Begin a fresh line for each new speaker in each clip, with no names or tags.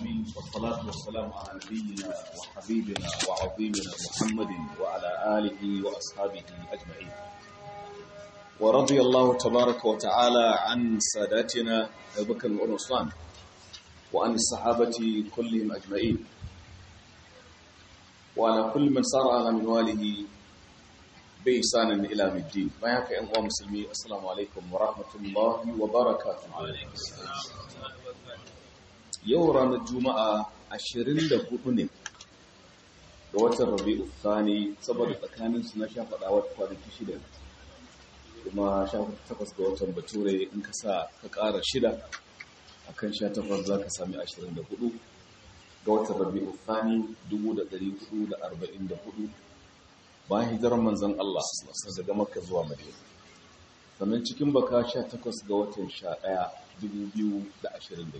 العالمين والصلاة والسلام على نبينا وحبيبنا وعظيمنا محمد وعلى آله وأصحابه أجمعين ورضي الله تبارك وتعالى عن ساداتنا أبو بكر وعثمان وعن الصحابة كلهم أجمعين وعلى كل من صار على منواله بإحسان إلى الدين ما يكفي أنواع مسلمين السلام عليكم ورحمة الله وبركاته yau ranar juma'a 24 ne ga watan rabi'u thani saboda tsakanin su na sha faɗa wata kwanaki shida kuma sha takwas ga watan bature in ka sa ka ƙara shida akan sha takwas za ka sami 24 ga watan rabi'u thani 1444 bayan hijirar manzan Allah daga makka zuwa madina sannan cikin baka 18 ga watan 11 2022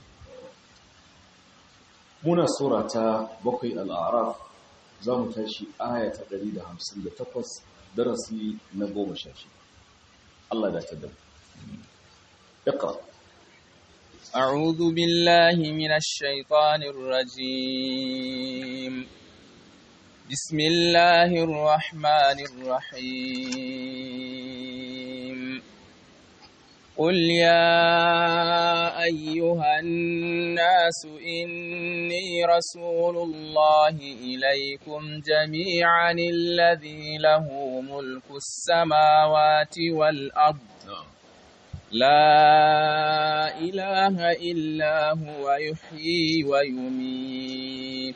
muna sura ta bakwai al'araf za mu tashi aya ta 158 darasi na goma sha shi Allah da ta damu iqra
أعوذ بالله من الشيطان الرجيم بسم الله الرحمن الرحيم قل يا أيها الناس إني رسول الله إليكم جميعا الذي له ملك السماوات والأرض لا إله إلا هو يحيي ويميت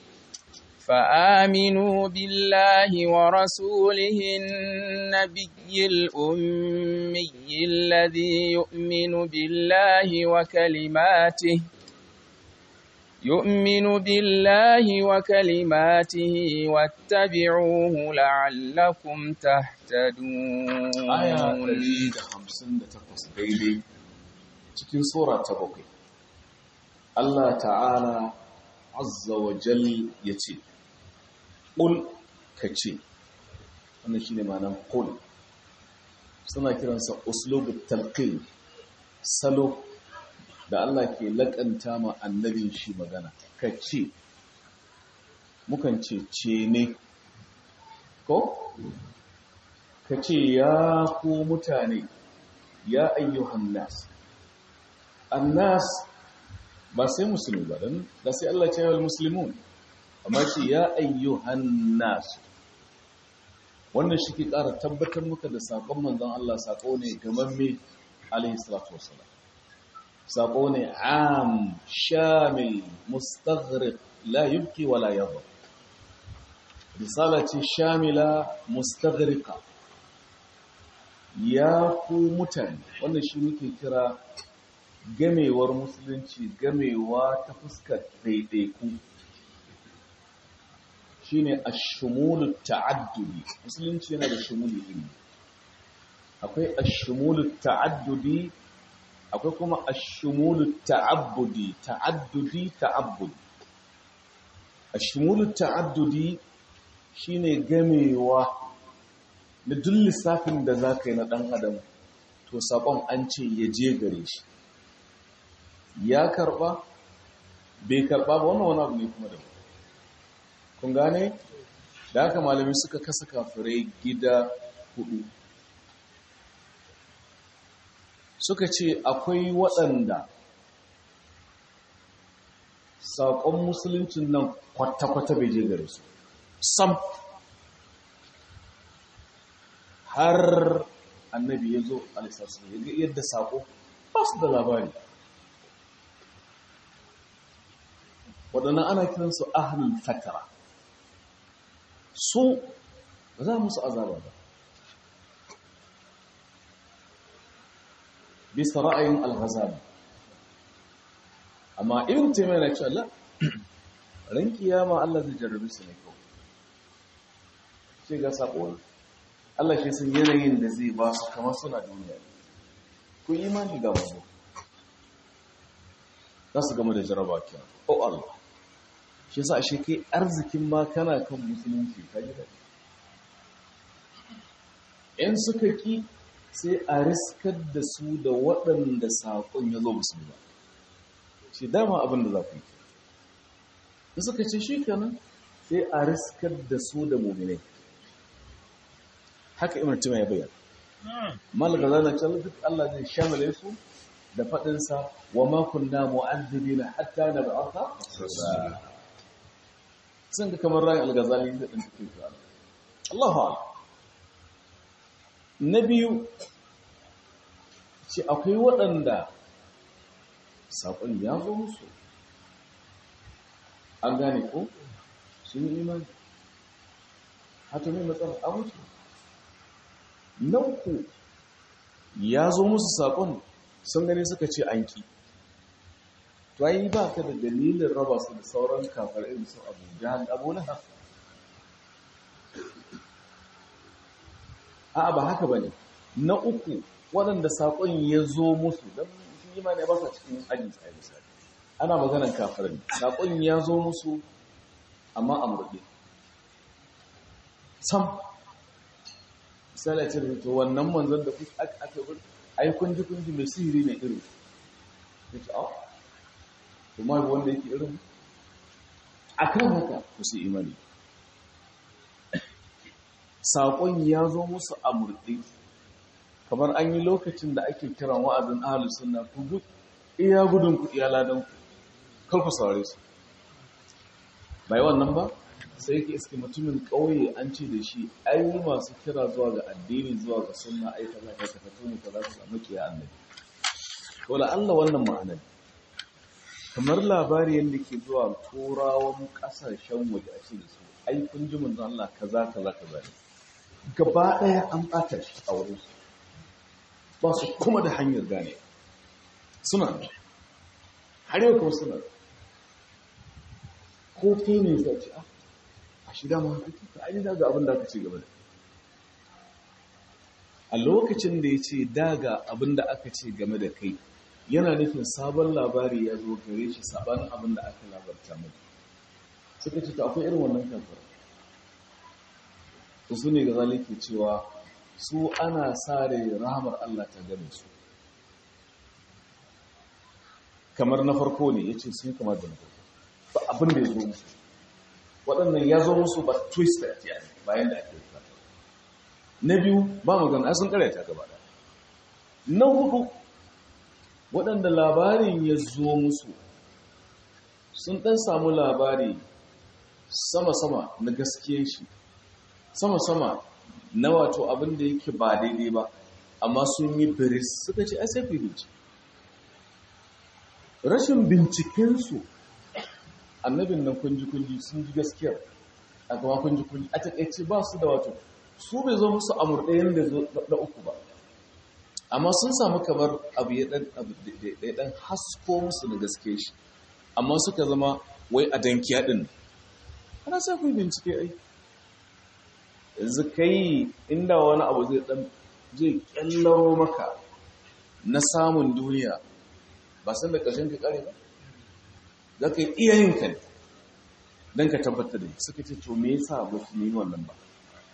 فآمنوا بالله ورسوله النبي الأمي الذي يؤمن بالله وكلماته يؤمن بالله وكلماته واتبعوه لعلكم تهتدون
آية 158 daidai cikin sura ta bakwai Allah ta'ala azza wa jal ya ce ƙul ka ce wannan shi ne manan ƙul suna kiransa uslubu talqin salo da Allah ke laƙanta ma annabin shi magana ka ce mukan ce ce ne ko ka ce ya ku mutane ya ayyuhan nas annas ba sai musulmi ba don da sai Allah ce wal muslimun amma ce ya ayyuhan nas wannan shi ke ƙara tabbatar muka da saƙon manzon Allah saƙo ne gamamme alaihi salatu wassalam saƙo ne am shamil mustaghriq la yubqi wala yadhur risala ce shamila mustaghriqa ya ku mutane wannan shi muke kira gamewar musulunci gamewa ta fuskar ɗaiɗaiku shi ne a shumulu ta'addudi musulunci yana da shumuli iri akwai a shumulu ta'addudi akwai kuma a shumulu ta'abbudi ta'addudi ta'abbudi a shumulu ta'addudi shi ne gamewa da duk lissafin da za ka yi na ɗan adam to saƙon an ce ya je gare shi ya karba bai karba ba wannan wani abu ne kuma da kun gane da haka malami suka kasa kafirai gida hudu suka ce akwai waɗanda saƙon musuluncin nan kwata-kwata bai je gare su sam har annabi ya zo alisassu ya ga yadda saƙo ba su da labari waɗannan ana kiransu ahlul fatara su ba za musu azaba ba bisa ra'ayin al-ghazali amma ibn taymiyyah na cewa la ran kiyama Allah zai jarrabe su ne kawai sai ga sako Allah shi sun yanayin da zai ba su kamar suna duniya ku imani ga mu za su gama da jarraba kenan oh Allah shi yasa ashe kai arzikin ma kana kan musulunci ka ji daɗi in suka ki sai a riskar da su da waɗanda saƙon ya zo musu ba shi dama abin da za ku yi in suka ce shi kenan sai a riskar da su da muminai haka imar tima ya bayyana malaka zana can duk Allah zai shamale su da faɗinsa wa makunna mu'azzibina hatta na ba'atha sun ga kamar rayin algazali da ɗin cikin su Allahu a'lam na biyu ce akwai waɗanda saƙon ya zo musu an gane ko sun yi imani hata mai matsala a mutu na uku ya zo musu saƙon sun gani suka ce an ƙi to yi ba ka da dalilin raba su da sauran kafar irin su abu jihar abu na haka a'a ba haka ba ne na uku waɗanda saƙon ya zo musu don sun yi mani ba sa cikin aji tsaye misali ana maganan kafirin saƙon ya zo musu amma a murɗe sam misali a ce to wannan manzon da kuka aka gudu ai kunji kunji mai sihiri ne irin ya ce a kuma wanda yake irin a kan haka ku su imani saƙon ya zo musu a murɗe kamar an yi lokacin da ake kiran wa'azin ahalus sunna ku duk iya gudun ku iya ladan ku kar ku saurare su bai wannan ba sai yake iske mutumin ƙauye an ce da shi ai masu kira zuwa ga addini zuwa ga sunna ai kaza ka tafi mu kaza ka samu kiya annabi to la Allah wannan ma'anar kamar labari yanda ke zuwa turawan kasashen waje a ce da su ai kun ji mun Allah kaza kaza kaza ne gaba daya an bata shi a wurin su ba su kuma da hanyar gane suna har yau kuma suna ko kai ne zai ce a shi dama ta aini daga abin da aka ce gaba da a lokacin da ya ce daga abin da aka ce game da kai yana nufin sabon labari ya zo gare shi sabanin abin da aka labarta mai suka ce ta akwai irin wannan kafar su ne ga zalike cewa su ana sare rahamar Allah ta game su kamar na farko ne ya ce sun kamar da na farko ba abin da ya zo musu waɗannan ya zo musu ba twisted ya ne bayan da ake yi na biyu ba magana sun karyata gaba da na hudu waɗanda labarin ya zo musu sun ɗan samu labari sama-sama na gaskiyan shi sama-sama na wato abin da yake ba daidai ba amma sun yi biris suka ce sai ku bincike rashin bincikensu annabin nan kunji-kunji sun ji gaskiyar a gama kunji-kunji a taƙaice ba su da wato su bai zo musu amur ɗayan da zo na uku ba amma sun samu kamar abu ya ɗan hasko musu da gaske shi amma suka zama wai a dankiya ɗin ana sai ku bincike ai yanzu kai inda wani abu zai ɗan zai ƙyallaro maka na samun duniya ba san da ƙarshen ka ƙare ba za ka yi iyayenka ne don ka tabbatar da suka ce to me yasa ba su yi wannan ba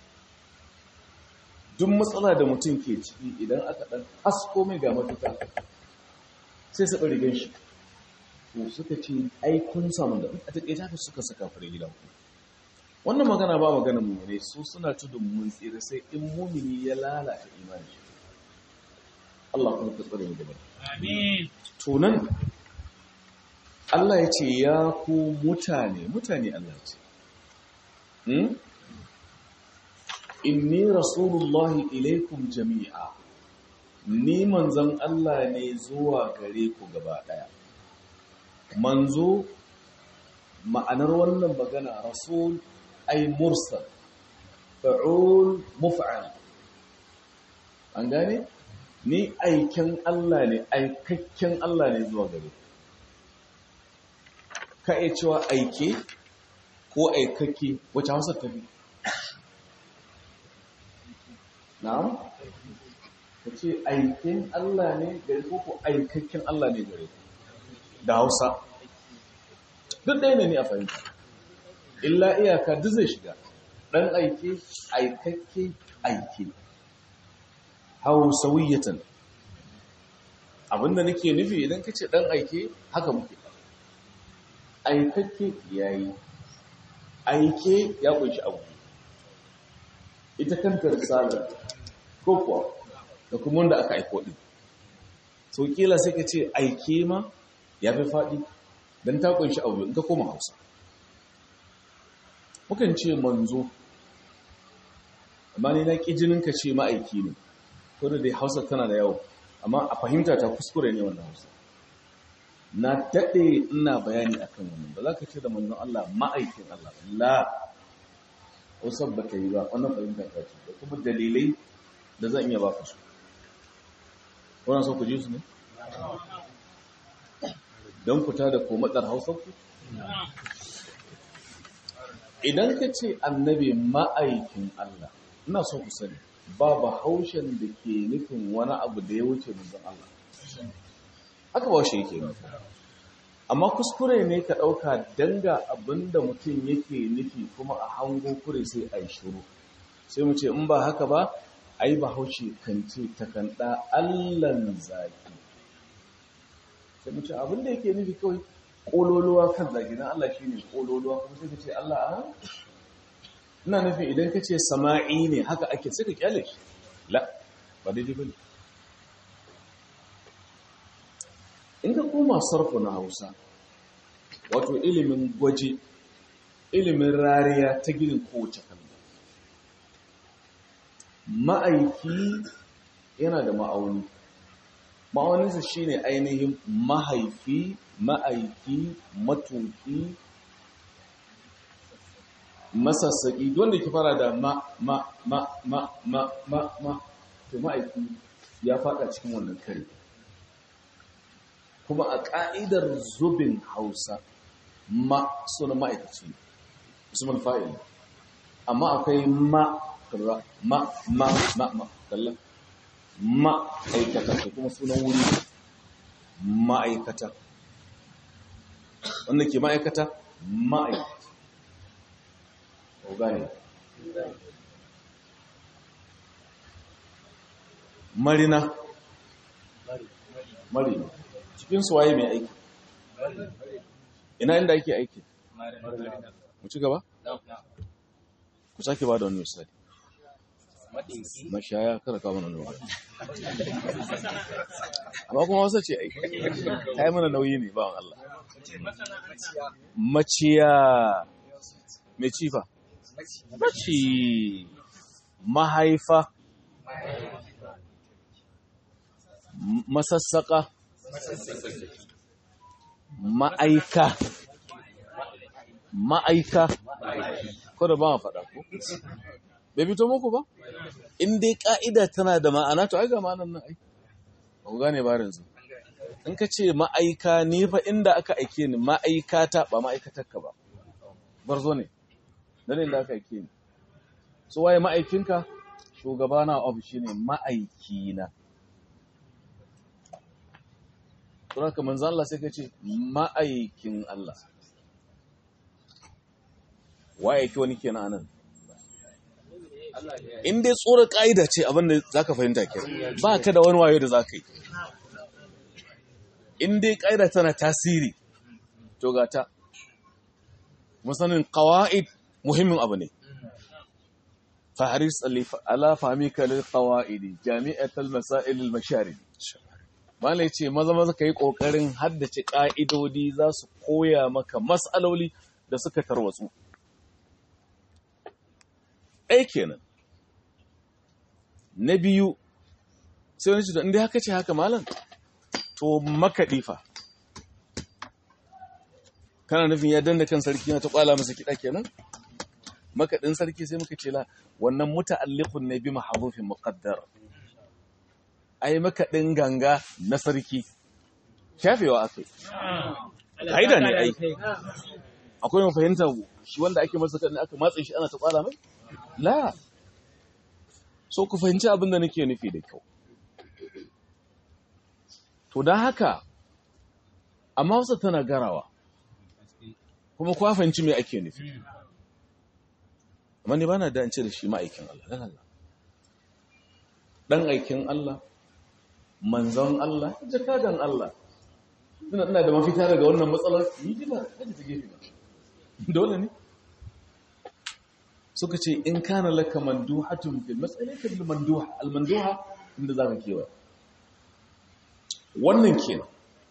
duk matsala da mutum ke ciki idan aka ɗan hasko mai ga mafita sai su ɓari shi to suka ce ai kun samu da a taƙaita haka suka saka fure gidan ku wannan magana ba magana mu ne su suna tudun mun tsira sai in mumini ya lalata imani Allah kuma ka tsare mu da amin to nan Allah ya ce ya ku mutane mutane Allah ce inni rasulullahi ilaikum jami'a ni manzon Allah ne zuwa gare ku gaba daya manzo ma'anar wannan magana rasul ay mursal fa'ul muf'al an gane ni aiken Allah ne aikakken Allah ne zuwa gare ku ka iya cewa aike ko aikake wacce hausa ta fi na'am ka ce aikin Allah ne gare ko ko aikakken Allah ne gare da hausa duk ɗaya ne ne a fahimta illa iyaka duk zai shiga ɗan aike aikakke aike hausawiyatan abinda nake nufi idan ka ce ɗan aike haka muke aikakke ya yi aike ya kunshi abu ita kanta risalar ko kuwa da kuma wanda aka aiko ɗin so kila sai ka ce aike ma ya fi faɗi don ta kunshi abu in ka koma hausa mukan ce manzo amma ne na ƙi jinin ka ce ma'aiki ne ko da dai hausa tana da yawo amma a fahimta ta kuskure ne wannan hausa na daɗe ina bayani akan wannan ba za ka ce da manzon Allah ma'aikin Allah la hausa ba ta yi ba wannan fahimta ta ce da kuma dalilai da zan iya baka su wannan so ku ji su ne don fita da komadar hausa ku idan ka ce annabi ma'aikin Allah ina so ku sani ba haushen da ke nufin wani abu da ya wuce manzon Allah haka ba shi yake nufi amma kuskure ne ka ɗauka danga abinda mutum yake nufi kuma a hango kure sai a yi shuru sai mu ce in ba haka ba ai ba haushe kan ce takanda allan zaki sai mu ce abinda yake nufi kawai ƙololuwa kan zagi na Allah shi ne ƙololuwa kuma sai ka ce Allah a ina nufi idan ka ce sama'i ne haka ake sai ka kyale shi la ba daidai ba ne in ka koma sarfu na hausa wato ilimin gwaje ilimin rariya ta ginin kowace kalma ma'aiki yana da ma'auni ma'auninsa shine ainihin mahaifi ma'aiki matuki masassaki wanda ke fara da ma ma ma ma ma ma ma to ma'aiki ya fada cikin wannan kare kuma a ƙa'idar zubin hausa ma suna ma'aikaci usman fa'il amma akwai ma kaza ma ma ma ma kallon ma'aikata da kuma sunan wuri ma'aikata wanda ke ma'aikata ma'aikata gane marina marina cikin suwaye mai aiki ina inda ake aiki mu ci gaba ku sake ba da wani misali mashaya kada kawo mana nauyi amma kuma wasu ce aiki ta yi mana nauyi ne bawan Allah maciya mai cifa maci mahaifa masassaka ma'aika ma'aika ko da ba ma faɗa ko bai fito muku ba in dai ka'ida tana da ma'ana to ai ga ma'anar nan ai ba ku gane ba yanzu in ka ce ma'aika ni fa inda aka aike ni ma'aikata ba ma'aikatarka ba barzo ne dan inda aka aike ni so waye ma'aikinka shugabana of shine ma'aikina to haka manzon Allah sai ka ce ma'aikin Allah waye ke wani kenan anan in dai tsoron ƙa'ida ce abinda za ka fahimta ke ba ka da wani wayo da za ka yi in dai ƙa'ida tana tasiri to gata musanin ƙawa'id muhimmin abu ne faharis ala fahimi kalil ƙawa'idi jami'atul masailil mashari Mala ce maza maza ka yi ƙoƙarin haddace ƙa'idodi za su koya maka matsaloli da suka tarwatsu ɗaya kenan na biyu sai wani cikin inda haka ce haka malam to makaɗi fa kana nufin ya danna kan sarki na ta kwala masa kiɗa kenan makaɗin sarki sai muka ce la wannan muta'alliqun ne bi mahdhufin muqaddar ai makaɗin ganga na sarki shafewa akai kaida ne ai akwai mu fahimta shi wanda ake masa kaɗin aka matsa shi ana ta kwala mai la so ku fahimci abin da nake nufi da kyau to don haka amma wasu tana garawa kuma kuwa fahimci mai ake nufi amma ne ba na dance da shi ma'aikin Allah ɗan Allah ɗan aikin Allah manzon Allah jakadan Allah ina ina da mafita daga wannan matsalar yi jima kaji ta gefe ba dole ne suka ce in kana laka manduhatun fil mas'alati bil manduha al manduha inda zaka kewa wannan kenan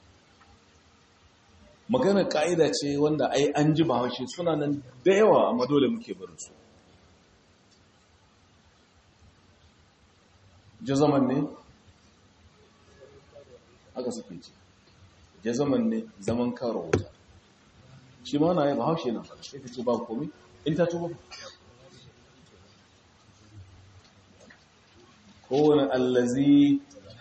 magana ka'ida ce wanda ai an ji bahaushe suna nan da yawa amma dole muke barin su jazaman ne haka suke ce jazaman ne zaman karo wuta shi ma na yi bahaushe na fara sai ka ce ba komi in ta tuba kowane allazi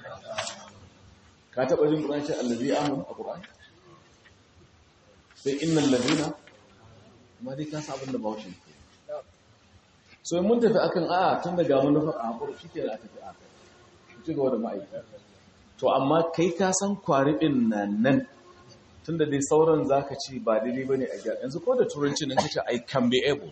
ka taɓa jin ƙuranci allazi amin a ƙuranci sai innan lazina ma dai ka sabon da bahaushe ke so mun tafi akan a tun daga manufar a haƙuri shi ke da tafi a kai ci gaba da ma'aikata to amma kai ka san kwaribin na nan tun da dai sauran za ka ci ba daidai ba ne a gyara yanzu ko da turanci nan kace i can be able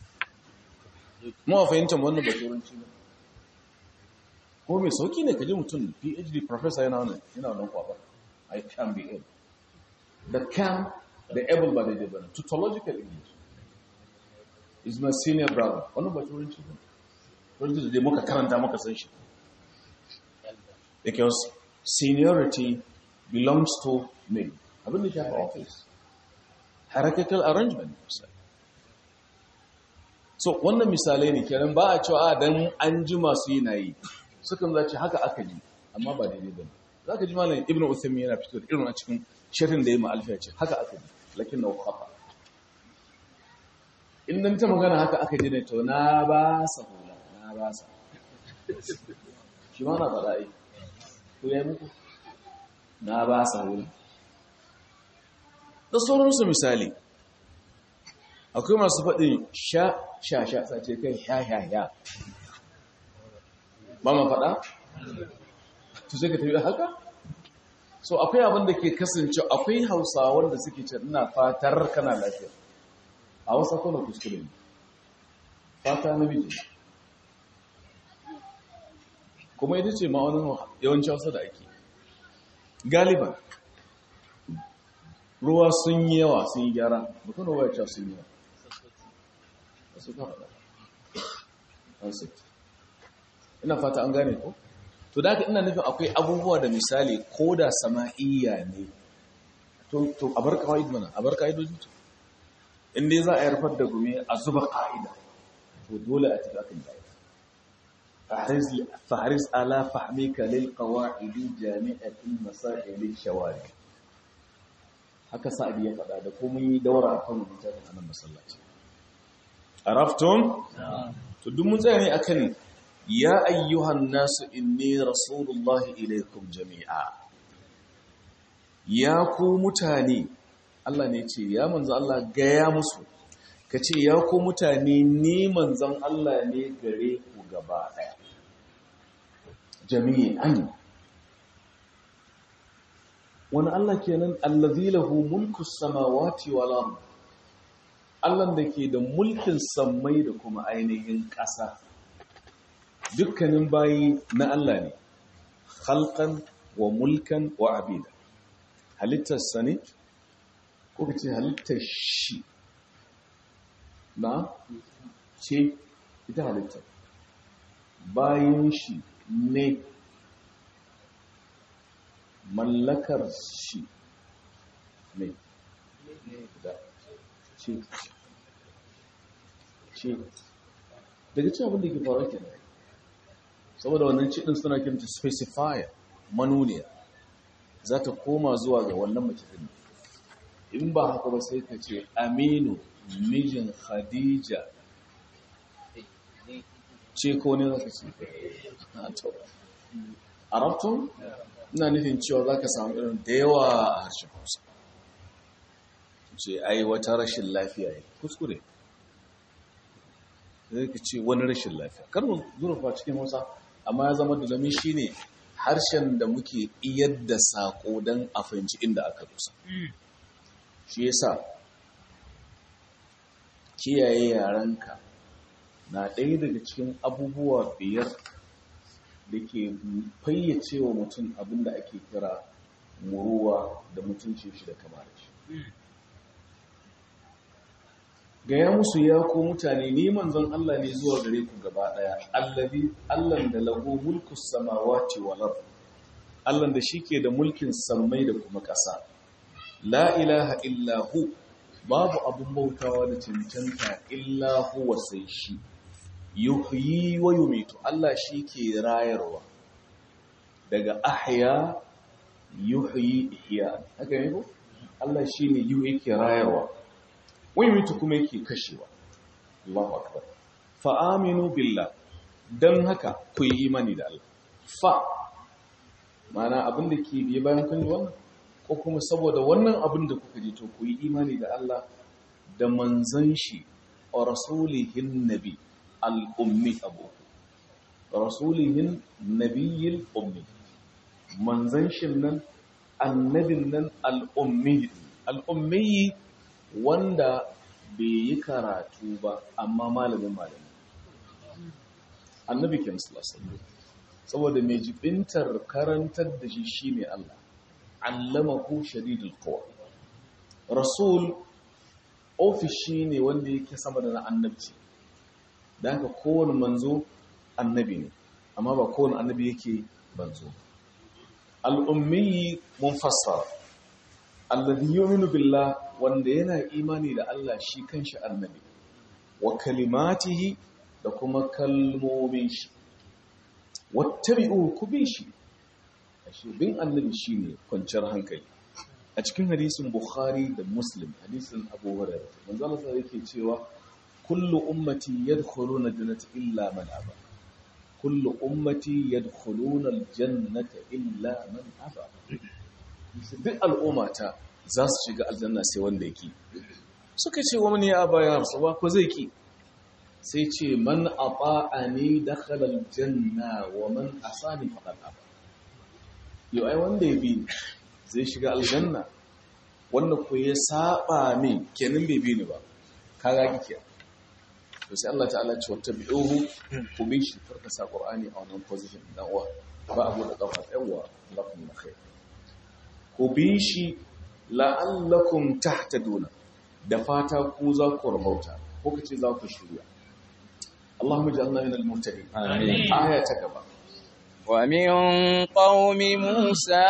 mawa fahimtar wannan ba turanci ne ko mai sauki ne ka ji mutum phd professor yana wannan yana wannan kwabar i can be able the can the able ba daidai ba ne tautological english is my senior brother wannan ba turanci ba turanci da dai muka karanta muka san shi because seniority belongs to me abin da shafi office hierarchical arrangement so wannan misalai ne kenan ba a cewa dan an ji masu yi na yi sukan zace haka aka ji amma ba daidai ba ne za ka ji malam ibn uthaymin yana fito da irin a cikin shirin da ya ma alfiya ce haka aka ji lakin na kafa in dan ta magana haka aka ji ne to na ba sa hula na ba sa shi ma na faɗa ai ko ya muku na ba sa hula da sauransu misali akwai masu faɗin sha sha sha sace kai sha sha sha ba ma faɗa? to sai ka tafi haka? so akwai abin da ke kasance akwai hausa wanda suke ce ina fatar kana lafiya a wasa kuna kuskure ne fata namiji kuma ita ce ma'aunin yawanci hausa da ake galiban ruwa sun yi yawa sun yi gyara mutum ruwa ya ce sun yi yawa su ka faɗa ina fata an gane ko to da haka ina nufin akwai abubuwa da misali ko da sama'iyya ne to a bar kawai mana a bar ka'idoji to in dai za a yarfar da gumi a zuba ka'ida to dole a tafi akan ka'ida فحرص على فهمك للقواعد جامعة مسائل الشوارع haka sa'adi ya faɗa da kuma yi daura a kan littafin anan masallaci arafton to duk mun tsaya ne akan ya ayyuhan nasu inni rasulullahi ilaikum jami'a ya ku mutane Allah ne ce ya manzo Allah gaya musu ka ce ya ku mutane ni manzon Allah ne gare ku gaba ɗaya jami'an wani Allah kenan allazi lahu mulku samawati wal ard Allah da ke da mulkin sammai da kuma ainihin ƙasa dukkanin bayi na Allah ne khalqan wa mulkan wa abida halittar sa ne ko kace halittar shi na ce ita halittar bayan shi ne mallakar shi ne da ce ce daga cin abin da ke faruwa ke saboda wannan cikin suna kiranta specifier manuniya za ta koma zuwa ga wannan mace din in ba haka ba sai ka ce aminu mijin khadija ce ko ne za ka ce a rabtun ina nufin cewa za ka samu irin da yawa a harshen hausa ce ai wata rashin lafiya ne kuskure zai ka ce wani rashin lafiya kar mu zurfa cikin hausa amma ya zama da zami shi ne harshen da muke iyar da saƙo don a fahimci inda aka dusa shi yasa kiyaye yarenka na ɗaya daga cikin abubuwa biyar da ke fayyace wa mutum abin da ake kira muruwa da mutunci shi da kamar shi gaya musu ya ko mutane ni manzon Allah ne zuwa gare ku gaba daya allazi allan da lahu mulku samawati wal ard allan da shike da mulkin sammai da kuma ƙasa la ilaha illa hu babu abun bautawa da cancanta illa huwa sai shi yuhyi wa yumitu Allah shike rayarwa daga ahya yuhyi ihya haka ne ko Allah shine yu yake rayarwa wai mutu kuma yake kashewa Allahu akbar fa aminu billah dan haka ku yi imani da Allah fa mana abin da ke biye bayan kun wannan ko kuma saboda wannan abin da kuka ji to ku yi imani da Allah da manzon shi wa rasulihin nabi al-ummi abu rasulihin nabiyil ummi manzon shin nan annabin nan al-ummi al-ummi wanda bai yi karatu ba amma malamin malami annabi kin sallallahu saboda mai jibintar karantar da shi shine Allah allamahu shadidul quwa rasul ofishi ne wanda yake sama da na annabci da haka kowane manzo annabi ne amma ba kowane annabi yake manzo al'ummi munfassara alladhi yu'minu billah wanda yana imani da Allah shi kanshi annabi wa kalimatihi da kuma kalmomin shi wattabi'u ku bi shi ashe bin annabi shine kwanciyar hankali a cikin hadisin bukhari da muslim hadisin abu hurairah manzo Allah sai yake cewa kullu ummati yadkhuluna jannata illa man aba kullu ummati yadkhuluna aljannata illa man aba duk al'ummata za su shiga aljanna sai wanda yake suka ce wa mani ya aba ya rasu ba ko zai ki sai ce man ata'ani dakhala aljanna wa man asani faqad aba yau ai wanda ya bi zai shiga aljanna wanda ko ya saba min kenan bai bi ni ba kaga kike to sai Allah ta'ala ce wata bi'uhu ku bi shi farka sa qur'ani a wannan position dan uwa ba abu da kafa yawa lakum khair ku bi shi la'allakum tahtaduna da fata ku za ku rabauta ko kace za ku shirya Allahumma ij'alna min al-muhtadin amin aya ta gaba
ومن قوم موسى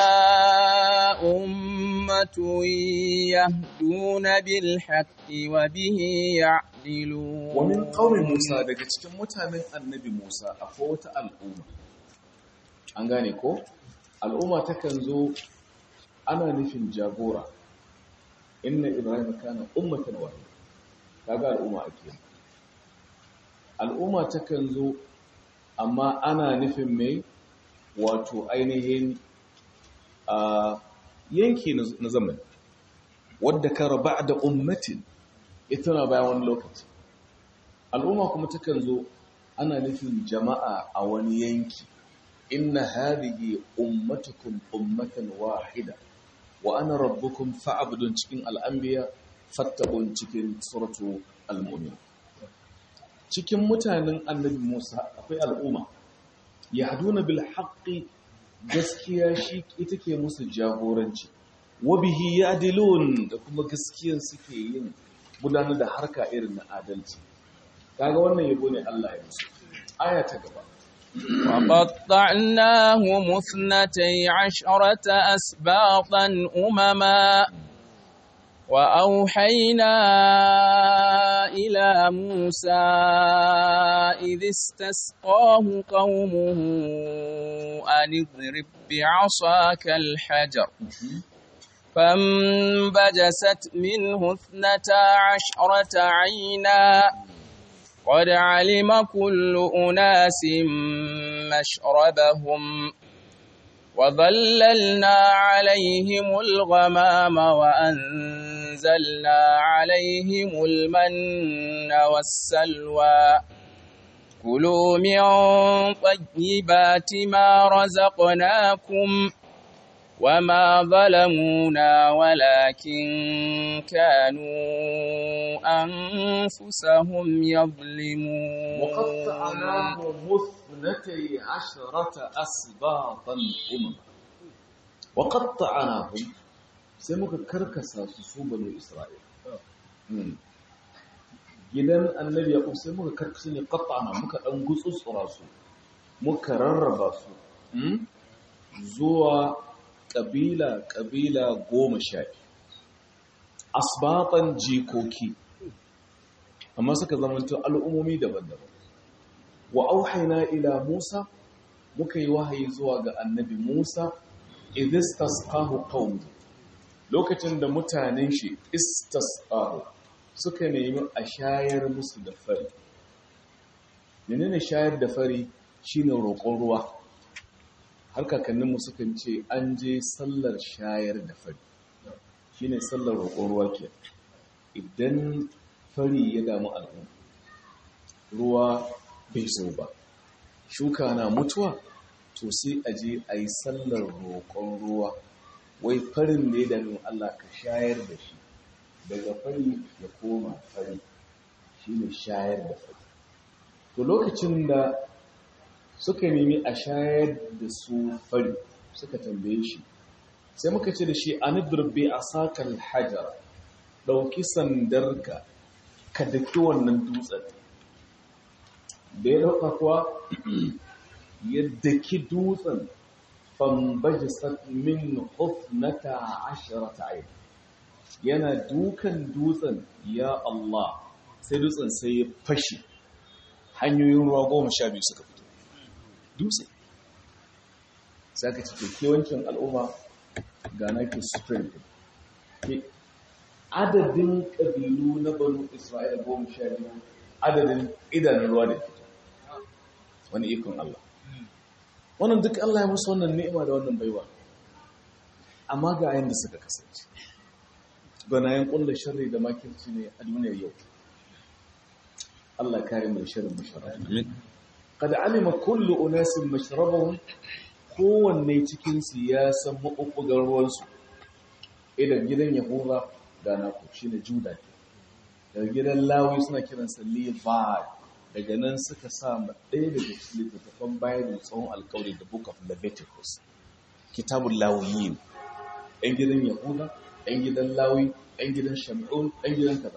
أمة يهدون بالحق وبه يعدلون
ومن قوم موسى daga cikin mutanen annabi Musa akwai wata al'umma an gane ko al'umma takan zo ana nufin jagora inna ibrahim kana ummatan wahida kaga al'umma ake al'umma takan zo amma ana nufin mai wato ainihin a yanki na zamani wadda ka raba da ummatin ita na bayan wani lokaci al'umma kuma takan zo ana nufin jama'a a wani yanki inna hadhihi ummatukum ummatan wahida wa ana rabbukum fa'budun cikin al'anbiya fattabun cikin suratu al-mu'min cikin mutanen annabi Musa akwai al'umma yahduna bil haqqi gaskiya shi ita ke musu jagoranci wa bihi ya'dilun da kuma gaskiyan suke yin gudanar da harka irin na adalci kaga wannan yabo ne Allah ya musu aya ta gaba
وقطعناهم اثنتي عشرة أسباطا أمما وأوحينا إلى موسى إذ استسقاه قومه أن اضرب بعصاك الحجر فانبجست منه اثنتا عشرة عينا قد علم كل أناس مشربهم وظللنا عليهم الغمام وأنزلنا عليهم المن والسلوى كلوا من طيبات ما رزقناكم وما ظلمونا ولكن كانوا أنفسهم يظلمون
وقطعناهم اثنتي عشرة أسباطا أمما wa qatta'nahum sai muka karkasa su su banu isra'il gidan annabi yaqub sai muka karkasa ne qatta'na muka dan gutsutsura su muka rarraba su zuwa kabila kabila goma sha asbatan jikoki amma suka zamanto al'ummomi daban-daban wa auhaina ila musa muka yi wahayi zuwa ga annabi musa idistasqahu qaum lokacin da mutanen shi istasqahu suka nemi a shayar musu da fari menene shayar da fari shine roƙon ruwa har kakanninmu sukan ce an je sallar shayar da fari shine sallar roƙon ruwa ke idan fari ya damu al'umma ruwa bai zo ba shuka na mutuwa to sai a je a yi sallar roƙon ruwa wai farin da ya dami Allah ka shayar da shi daga fari ya koma fari shi ne shayar da fari to lokacin da suka nemi a shayar da su fari suka tambaye shi sai muka ce da shi an durbe a sakal hajar ɗauki sandarka ka daki wannan dutsen da ya ɗauka kuwa ya daki dutsen fambajisat min hufnata ashirata ayi yana dukan dutsen ya Allah sai dutsen sai ya fashe hanyoyin ruwa goma sha biyu suka fito dutse sai ka cike kewancin al'umma ga nake spring ke adadin ƙabilu na banu isra'ila goma sha biyu adadin idanun ruwa da fito wani ikon Allah wannan duk Allah ya musu wannan ni'ima da wannan baiwa amma ga ayin da suka kasance ganayen ƙulla sharri da makirci ne a duniyar yau Allah kare mu da sharrin masharab kada alima kullu unasin mashrabahum kowanne cikin su ya san mabubbugar ruwan su idan gidan yahuda da naku shine juda daga gidan lawi suna kiransa levi daga nan suka sa ɗaya daga cikin littattafan bayan tsawon alkawari da book of leviticus kitabun lawiyin ɗan gidan yahuda ɗan gidan lawi ɗan gidan shamun ɗan gidan kaza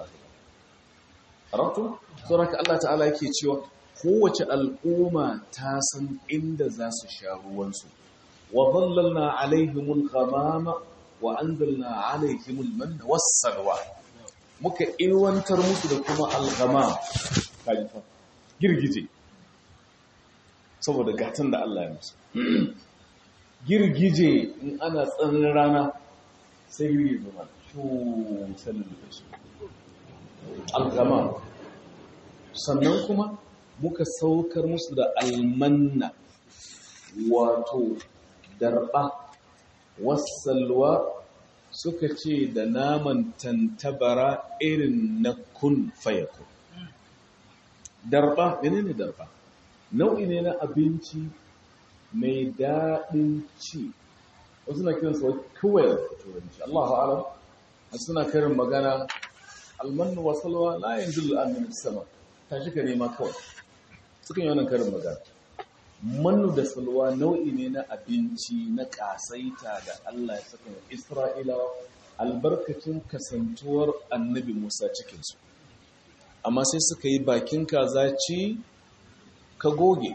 karatu sauraka allah ta'ala yake cewa kowace al'umma ta san inda za su sha ruwansu wa zallalna alaihimul ghamama wa anzalna alaihimul manna wassalwa muka ilwantar musu da kuma al-ghamam kalifa girgije saboda gatan da Allah ya musu girgije in ana tsanin rana sai girgije zama shu sanin da su algama sannan kuma muka saukar musu da almanna wato darba wasalwa suka ce da naman tantabara irin na kun fayakun darba menene darba nau'i ne na abinci mai daɗin ci wasu na kiransa wai kawai turanci Allahu alam suna karin magana almanu wa salwa la yanzilu al sama tashi ka nema kawai sukan yi wannan karin magana mannu da salwa nau'i ne na abinci na kasaita da Allah ya saka wa Isra'ilawa albarkacin kasantuwar annabi Musa cikinsu amma sai suka yi bakin kaza ci ka goge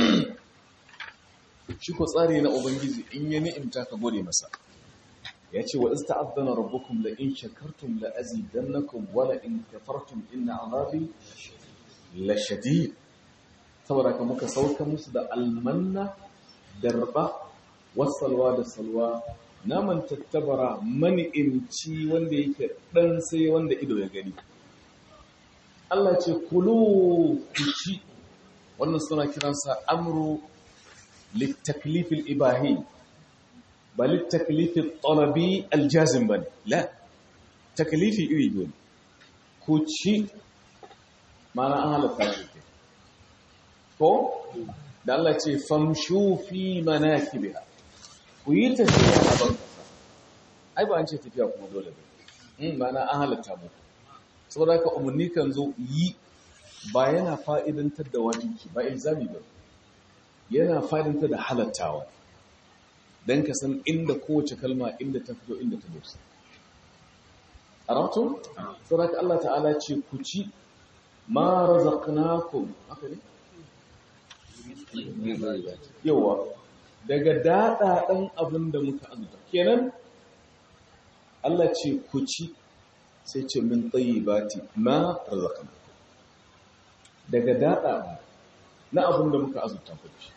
shi ko tsari na ubangiji in ya ni'imta ka gode masa ya ce wa ista'adana rabbukum la in shakartum la azidannakum wa la in kafartum inna azabi la shadid saboda ka muka sauka musu da almanna darba wasalwa da salwa naman tattabara mani'imci wanda yake dan sai wanda ido ya gani Allah ce kulu ku ci wannan suna kiransa amru littaklifil ibahi ba littaklifil talabi aljazim ba la taklifi iri biyu ku ci mana an halatta ne ko da Allah ce famshu fi manakibiha ku yi tafiya a ban kasa ai ba an ce tafiya kuma dole ba mana an halatta muku saboda haka umarni kan zo yi ba yana fa'idantar da wajinki ba ilzami ba yana fa'idantar da halattawa don ka san inda kowace kalma inda ta fito inda ta dosa a rato? saboda Allah ta'ala ce ku ci ma razaqnakum haka ne yawa daga daɗaɗen abin da muka azuta kenan Allah ce ku ci sai ce min tayyibati ma razaqnakum daga daɗa na abin da muka azuta ku ci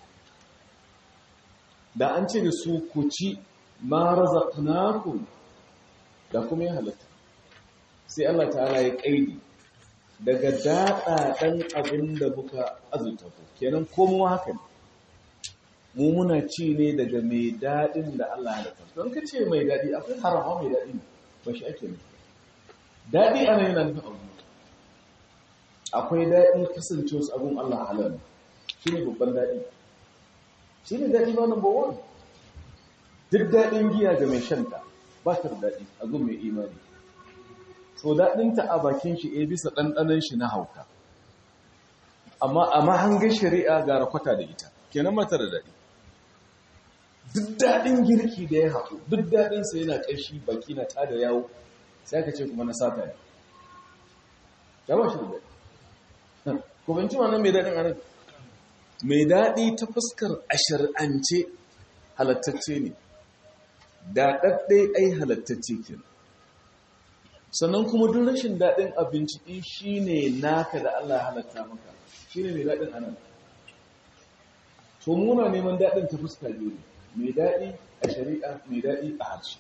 da an ce da su ku ci ma razaqnakum da kuma ya halatta sai Allah ta'ala ya kaidi daga daɗa ɗan abin da muka azurta ku kenan komo haka ne mu muna ci ne daga mai daɗin da Allah ya halatta don ka ce mai daɗi akwai harama mai daɗi ba shi ake nufi daɗi ana yana nufin abu akwai daɗi kasance wasu abun Allah halal shi ne babban daɗi shi ne daɗi ba number one duk daɗin giya ga mai shanta ba ta da daɗi a gun mai imani so daɗinta a bakin shi a bisa ɗanɗanon shi na hauka amma a mahangar shari'a ga rakwata da ita kenan mata da daɗi duk daɗin girki da ya haɗu duk daɗinsa yana ƙarshi baki na tada yawo sai aka ce kuma na sata ne ya ba shi da daɗi ko binci ma nan mai daɗin anan mai daɗi ta fuskar a shari'ance halattacce ne daɗaɗɗe ai halattacce kenan sannan kuma duk rashin daɗin abinci ɗin shi ne naka da Allah ya halatta maka shi ne mai daɗin anan to muna neman daɗin ta fuska biyu ne mai daɗi a shari'a mai daɗi a harshe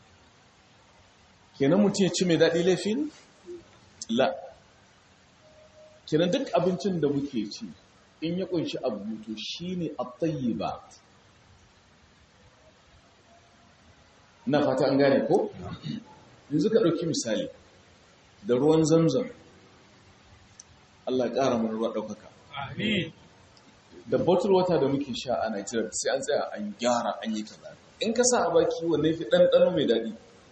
kenan mutum ya ci mai daɗi laifin la kenan duk abincin da muke ci in ya ƙunshi abu to shi ne a ba na fata an gane ko? yanzu ka ɗauki misali da ruwan zamzam Allah ƙara mana ruwa ɗaukaka da bottle water da muke sha a Nigeria sai an tsaya an gyara an yi kaza in ka sa a baki wanne fi ɗanɗano mai daɗi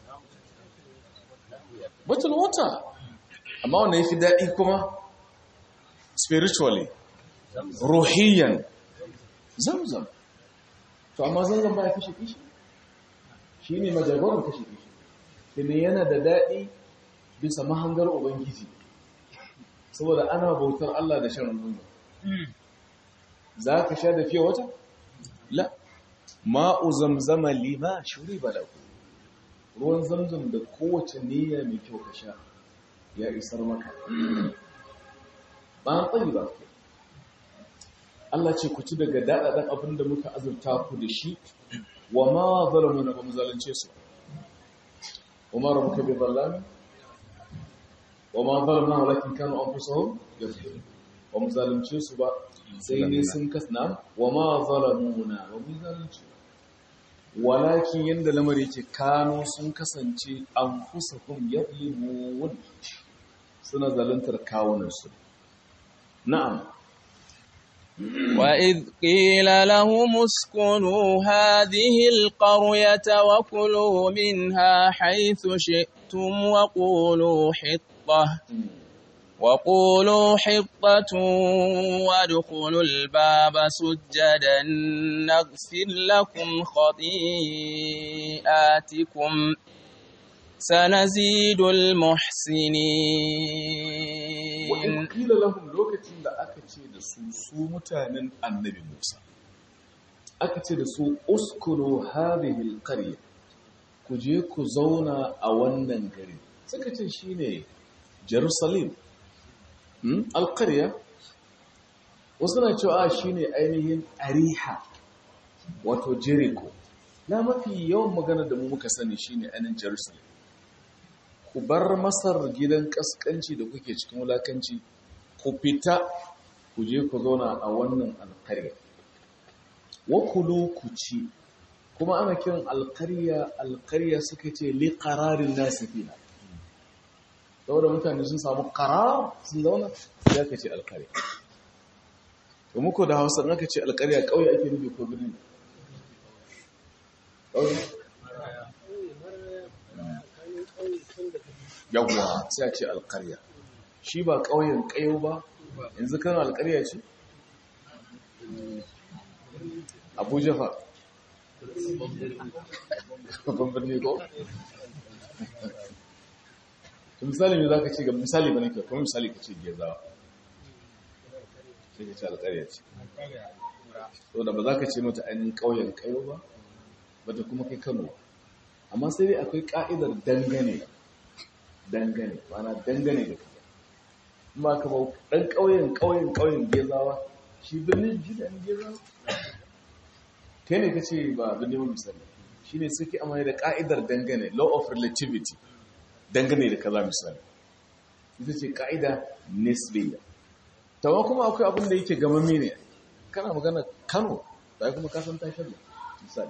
bottle water amma wanne fi daɗi kuma spiritually ruhiyan zamzam to amma zamzam ba ya kashe kishi shi ne majagoran kashe kishi ne yana da daɗi bisa mahangar Ubangiji, saboda ana bautar Allah da shan nuna. Za ka sha da fiye wata? La, ma'u zamzama lima shuri ba ku. Ruwan zamzam da kowace niyya mai kyau ka sha ya isar maka. Ba an tsayi ba ku. Allah ce ku ci daga daɗaɗen abin da muka azurta ku da shi, wa ma zalamu na ba mu zalunce su. وما ربك بظلام وما ظلمنا ولكن كانوا انفسهم يظلمون وما ظلمce su ba sai dai sun kasna wama zalamuna wa mu zalunci walakin yanda lamari yake kano sun kasance anfusahum yadlimun suna zaluntar kawunan su na'am
وإذ قيل لهم اسكنوا هذه القرية وكلوا منها حيث شئتم وقولوا حطة وقولوا حطة وادخلوا الباب سجدا نغفر لكم خطيئاتكم سنزيد المحسنين
وإن قيل لهم لوكتين da aka ce da su su mutanen annabi Musa aka ce da su uskuru hadhihi alqarya ku je ku zauna a wannan gari suka ce shine Jerusalem hmm? alqarya wasu na cewa shine ainihin Ariha wato Jericho na mafi yawan magana da mu muka sani shine ainihin Jerusalem ku bar masar gidan kaskanci da kuke cikin wulakanci ku fita ku je ku zauna a wannan alkarya wakulu ku ci kuma ana kiran alkarya alkarya suka ce li qararin nasi fiha saboda mutane sun samu qarar sun zauna sai aka ce alkarya to muku da Hausa in aka ce alkarya kauye ake nufi ko birni kauye yawwa sai a ce alkarya shi ba ƙauyen ƙayo ba yanzu kan alkarya ce abuja fa babban birni ko to misali me zaka ce ga misali bane ka kuma misali ka ce gezawa sai ka ce alƙarya ce to da ba za ka ce mata ainihin ƙauyen kayo ba ba ta kuma kai kano amma sai dai akwai ƙa'idar dangane dangane mana dangane da kaza kuma ka ba ɗan ƙauyen ƙauyen ƙauyen gezawa shi birnin ji da gezawa kai ne ka ce ba birnin ba misali shi ne suke amfani da ƙa'idar dangane law of relativity dangane da kaza misali ita ce ƙa'ida nisbiya tawa kuma akwai abin da yake gamami ne kana magana kano da kuma kasan tashar da misali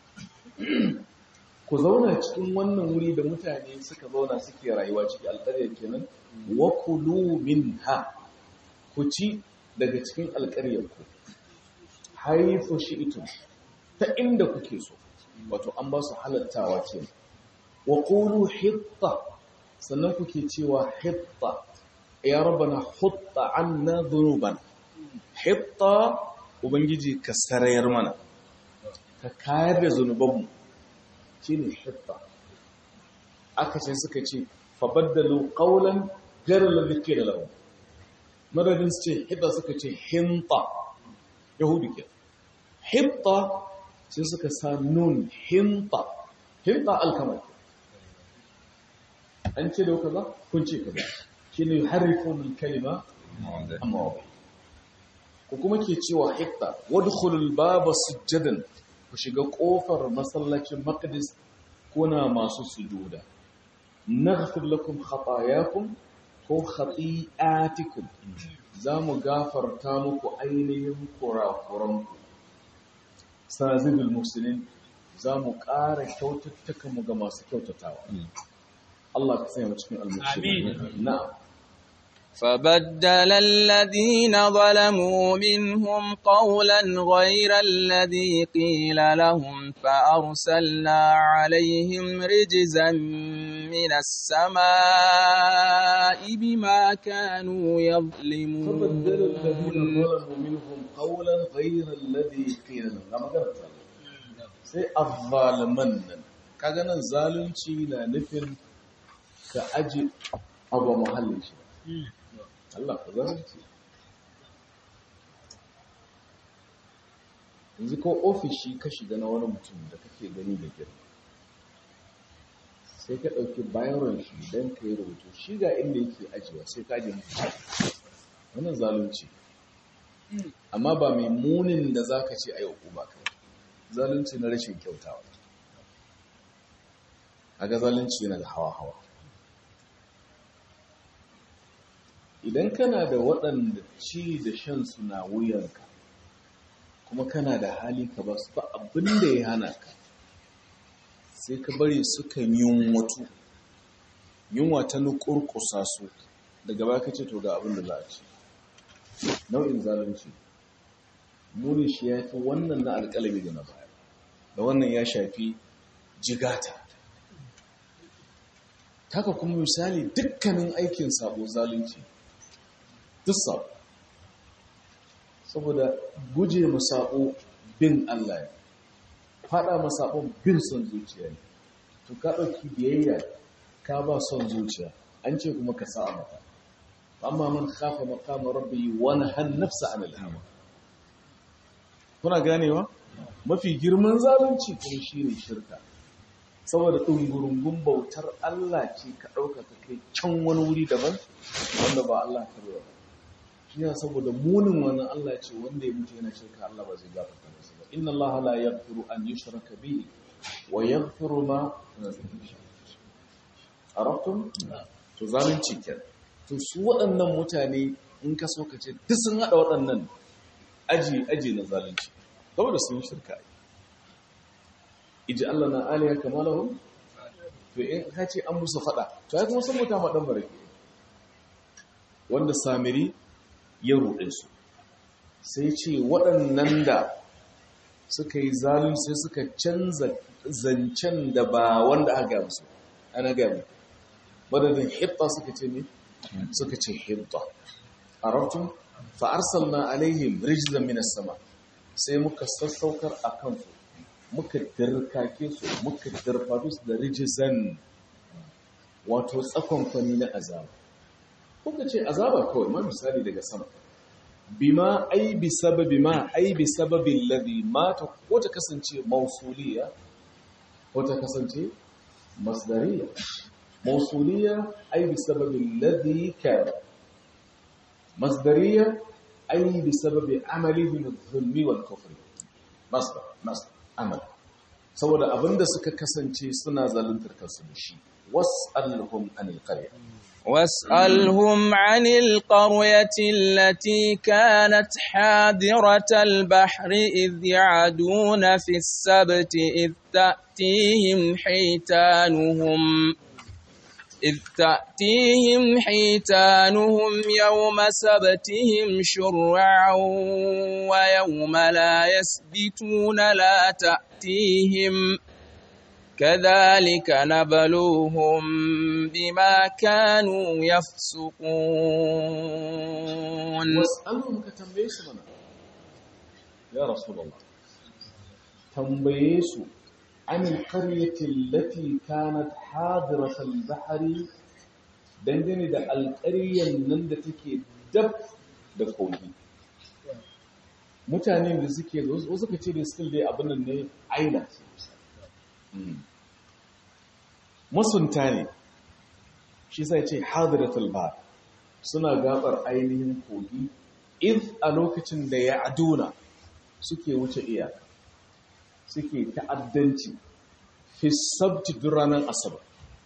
ku zauna cikin wannan wuri da mutane suka zauna suke rayuwa ciki alƙaryar kenan wa kulu minha ku ci daga cikin alƙaryar ku haifu shi'tum ta inda kuke so wato an ba su halattawa ce wa qulu hitta sannan kuke cewa hitta ya rabbana hutta anna dhunuban hitta ubangiji ka sarayar mana ka kayar da zunubanmu shine hitta aka ce suka ce fabaddalu qawlan ghayra alladhi qila lahum madadin su ce hitta suka ce hinta yahudi ke hitta sai suka sa nun hinta hinta alkamar an ce da kaza kun ce kaza shine yuharrifun alkalima amma wa ku kuma ke cewa hitta wadkhulul baba sujjadan ku shiga kofar masallacin maqdis kuna masu sujuda naghfir lakum khatayakum ko khati'atikum zamu gafarta muku ainihin kurakuranku sazibul muslimin zamu ƙara kyaututtuka mu ga masu kyautatawa Allah ka sanya mu cikin al-muslimin na'am
فبدل الذين ظلموا منهم قولا غير الذي قيل لهم فأرسلنا عليهم رجزا من السماء بما كانوا يظلمون
فبدل الذين ظلموا منهم قولا غير الذي قيل لهم لما قلت sai azzaliman nan kaga nan zalunci na nufin ka aji abu muhallin shi Allah ka zalunci yanzu ko ofishi ka shiga na wani mutum da kake gani da girma sai ka ɗauki bayan shi don ka yi rubutu shi ga inda yake ajiyewa sai ka ajiye mutu wannan zalunci amma ba mai munin da za ka ce a yi ba kai zalunci na rashin kyautawa a ga zalunci yana da hawa-hawa idan kana da waɗanda ci da shan na wuyanka kuma kana da hali ka ba su ba abin da ya hana ka sai ka bari suka yunwatu yunwa ta nukurkusa su daga ba ka ce to ga abin da za a ci nau'in zalunci muni shi ya fi wannan na alƙalami da na baya da wannan ya shafi jigata taka kuma misali dukkanin aikin sabo zalunci duk sabo saboda guje masabo bin Allah ne fada masabon bin son zuciya ne to ka ɗauki biyayya ka ba son zuciya an ce kuma ka sa mata amma man khafa maqama rabbi wa nahan nafsa anil hawa kuna ganewa mafi girman zalunci kuma shine shirka saboda ɗungurungun bautar Allah ce ka ɗauka ka kai can wani wuri daban wanda ba Allah ka ba shi ya saboda munin wannan Allah ce wanda ya mutu yana shirka Allah ba zai gafarta masa ba inna Allah la yaghfiru an yushraka bihi wa yaghfiru ma arabtum to zalunci kenan to su waɗannan mutane in ka so ka ce duk sun haɗa waɗannan aji aji na zalunci saboda sun shirka iji Allah na aliya kamalahum to in ka ce an musu fada to ya kuma san mutum madan barake wanda samiri ya ruɗe su sai ce waɗannan da suka yi zalun sai suka canza zancen da ba wanda aka gaya musu ana gaya mu madadin hitta suka ce ne suka ce hitta arabtum fa arsalna alaihim rijzan minas sama sai muka sassaukar akan su muka dirkake su muka dirfatu su da rijizan wato tsakon kwani na azaba kuka ce azaba kawai ma misali daga sama bima ai bi sababi ma ai bi sababin ladhi mata ko ta kasance mausuliya ko ta kasance masdariya mausuliya ai bi sababin ladhi kana masdariya ai bi sababi amali min adh-dhulmi wal kufri masdar masdar amal saboda abinda suka kasance suna zaluntar kansu da shi was'alhum anil qarya
واسألهم عن القرية التي كانت حاضرة البحر إذ يعدون في السبت إذ تأتيهم حيتانهم إذ تأتيهم حيتانهم يوم سبتهم شرعا ويوم لا يسبتون لا تأتيهم كذلك نبلوهم بما كانوا يفسقون
was'alhum ka tambaye su mana ya rasulullah tambaye su an alqaryati allati kanat hadirat albahri dangane da alƙaryan nan da take dab da kogi mutanen da suke wasu suka ce da still dai abin nan ne aila masunta ne shi sai ce hadiratul bahr suna gabar ainihin kogi if a lokacin da ya aduna suke wuce iyaka suke ta'addanci fi sabti duk ranar asabar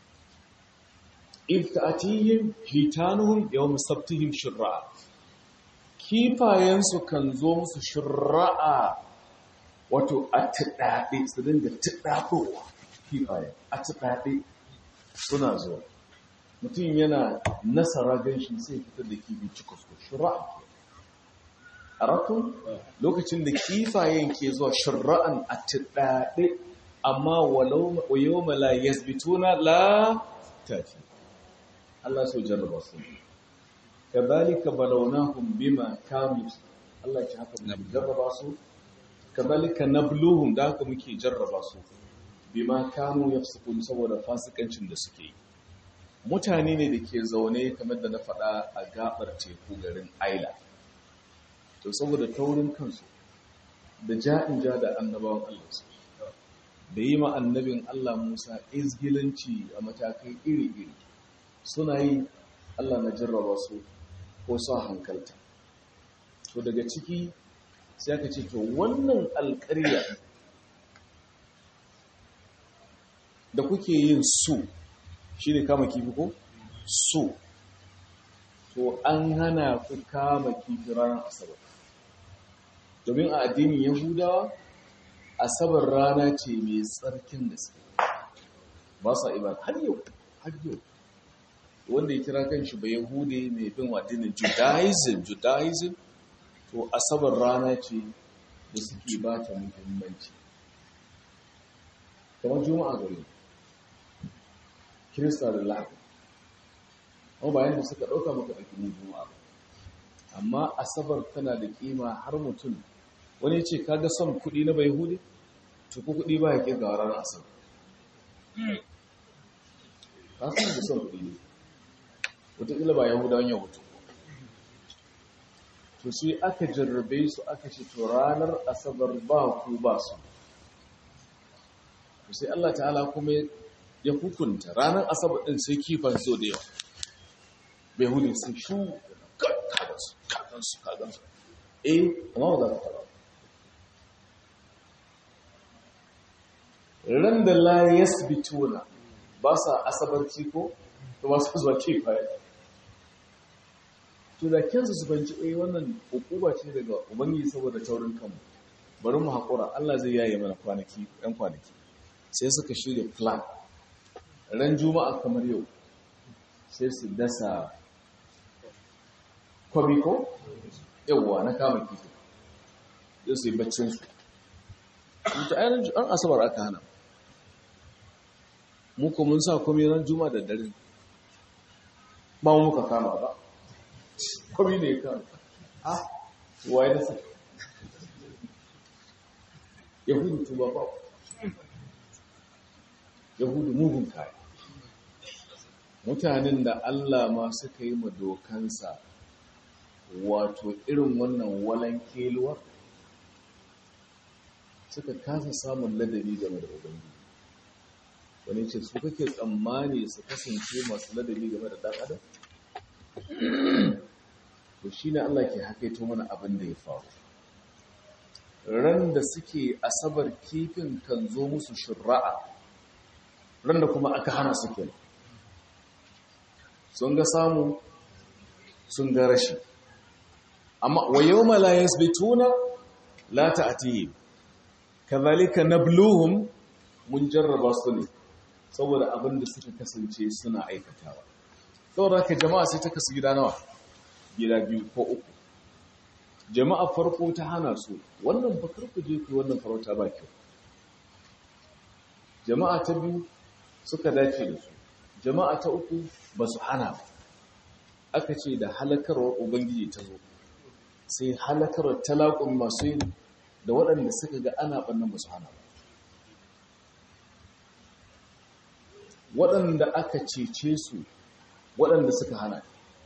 if ta'atihim hitanuhum yawm sabtihim shurra'a kifayensu kan zo musu shurra'a wato a tiɗaɗe su dinga tiɗaɗowa kifayen a tiɗaɗe suna zuwa mutum yana nasara ganshi sai fitar da kifi cikus shura'an a rakun lokacin da kifayen ke zuwa shura'an a tiɗaɗe amma wayo mala yasbituna la tafi Allah so jarraba su kadhalika balawnahum bima kanu Allah ya haka mu jarraba su kadhalika nabluhum da haka muke jarraba su bima kanu yafsukun saboda fasikancin da suke yi mutane ne da ke zaune kamar da na faɗa a gabar teku garin aila to saboda taurin kansu da ja'in ja da annabawan Allah su da yi ma annabin Allah Musa izgilanci a matakai iri-iri suna yi Allah na jarraba su ko sa hankalta to daga ciki sai aka ce to wannan alƙarya da kuke yin su shi ne kama kifi ko? su to an hana ku kama kifi ranar asabar domin a addinin yahudawa asabar rana ce mai tsarkin da su ba sa ibada har yau har yau wanda ya kira kan shi ba yahude mai bin addinin judaism judaism to asabar rana ce da suke ba ta muhimmanci kamar juma'a gari kirista da lahadi amma bayan da suka ɗauka maka ɗauki mu juma'a amma asabar tana da ƙima har mutum wani ce kaga son kuɗi na bai hude to ko kuɗi ba ya ƙi ga ranar asabar ka san da son kuɗi ne wataƙila ba yahudawan yahudu to sai aka jarrabe su aka ce to ranar asabar ba ku ba su sai Allah ta'ala kuma ya hukunta ranar asabar ɗin sai kifan so da yawa bai hudu sun shu kagansu kagansu kagansu eh amma ba za ka fara ran da la yasbituna ba sa asabarci ko to ba su zuwa kifaye to da kyansu su banci eh wannan hukuma ce daga ubangiji saboda taurin kanmu bari mu haƙura Allah zai yaye mana kwanaki ɗan kwanaki sai suka shirya plan ran juma'a kamar yau sai su dasa kwabi ko yauwa na kama kifi yau su yi baccinsu ta ainihin an asabar aka hana mu ko mun sa kwami ran juma'a da dare ba mu muka kama ba kwami ne ya kama ah waye da sa yahudu tuba ba yahudu mugun kaya mutanen da Allah ma suka yi ma dokansa wato irin wannan walan keluwar suka kasa samun ladabi game da ubangiji wani ce su kake tsammani su kasance masu ladabi game da dan adam to shine Allah ke hakaito mana abin da ya faru ran da suke asabar kifin kan zo musu shurra'a ran da kuma aka hana su kenan sun ga samu sun ga rashi amma wa yawma la yasbituna la ta'tihim kadhalika nabluhum mun jarraba su ne saboda abin da suka kasance suna aikatawa saboda haka jama'a sai ta kasu gida nawa gida biyu ko uku jama'a farko ta hana su wannan bakar ku je ku wannan farauta ba kyau jama'a ta biyu suka dace da su jama'a ta uku ba su hana ba aka ce da halakarwar ubangiji ta zo sai halakarwar talakun masu yin da waɗanda suka ga ana ɓannan ba su hana ba waɗanda aka cece su waɗanda suka hana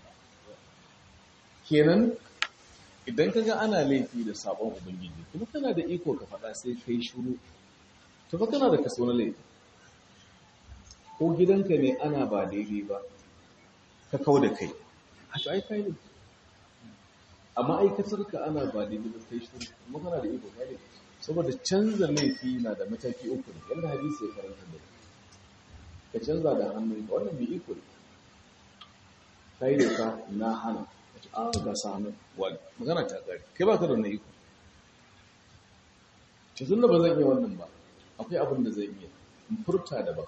kenan idan ka ga ana laifi da sabon ubangiji kuma kana da iko ka faɗa sai kai shuru to fa kana da kaso na laifi ko gidanka ne ana ba daidai ba ka kau da kai haka ai kai ne amma aikatarka ana ba daidai ba kai shuru kuma kana da iko kai saboda canza laifi na da mataki uku ne yadda hadisi ya karanta da ka canza da hannunka wannan mai iko ne kai da ka na hana a ga sanu wani magana ta ƙari kai ba ka da wannan iko cikin da ba zan iya wannan ba akwai abin da zai iya in furta da ba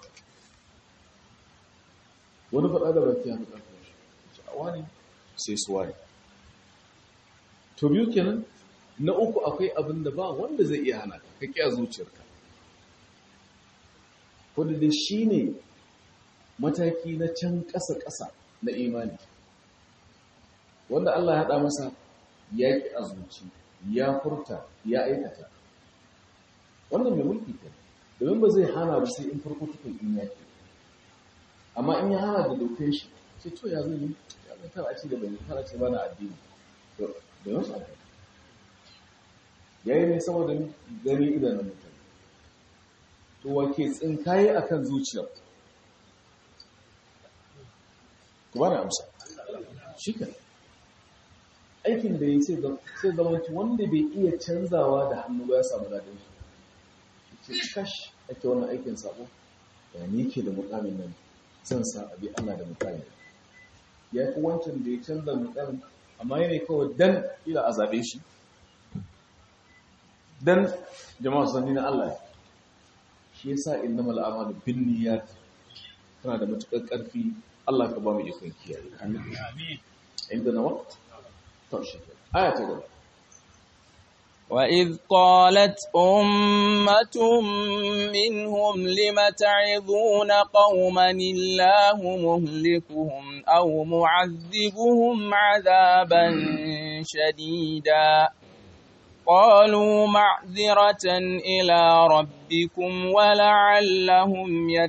wani faɗa da baki ya faɗa kuma shi a wani sai su wani to biyu kenan na uku akwai abin da ba wanda zai iya hana ka ka zuciyarka wadda da shi ne mataki na can ƙasa-ƙasa na imani wanda Allah ya haɗa masa ya ƙi a zuci ya furta ya aikata wannan mai mulki ke domin ba zai hana ba sai in farko tukun in ya ke amma in ya hana da dokai shi ce to ya zai yi ya zai tara ce da bai tara ce bana addini to da yau sa ya yi ne saboda gani idanun mutane to wa ke tsinkaye akan zuciyar ku ba na amsa shi kan aikin da ya ce sai zama wanda bai iya canzawa da hannu ba ya samu daɗin shi ce kash ake wannan aikin sabo ya ni ke da mukamin nan zan sa abi ana da mukamin ya fi wancan da ya canza mukamin amma yana kawai dan ila a zaɓe shi dan jama'a sanni na Allah shi yasa innamal a'malu binniyat tana da matukar ƙarfi Allah ka ba mu ikon kiyaye amin inda na waqt آية تقول
وإذ قالت أمة منهم لم تعظون قوما الله مهلكهم أو معذبهم عذابا شديدا قالوا معذرة إلى ربكم ولعلهم